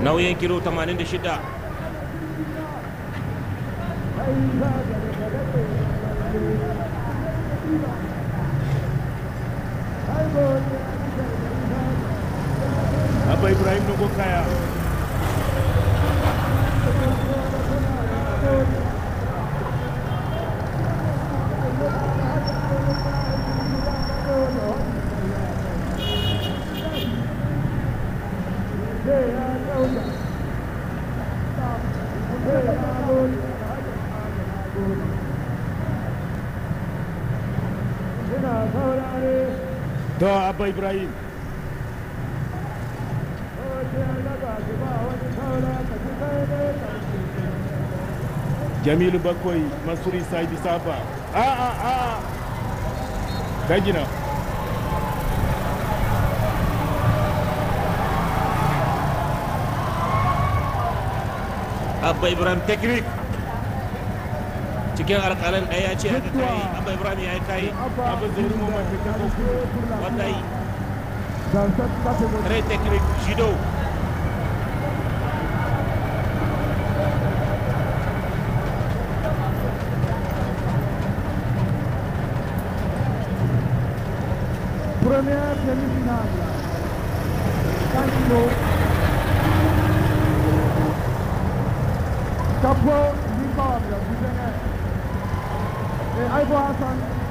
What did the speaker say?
nauyin kilo 86 abba ibrahim dogon kaya to abba ibrahim jamilu bakwai masuri saidi safa a a a dagina abba ibrahim teknik cikin alƙalan ɗaya ya ce haka kai abba ibrahim ya yi kai abba zai rumo mafi kako wanda yi très technique judo Première demi-finale. 5 kilos. Chapeau, Nicole, du Bénin. Et Aïbo Hassan,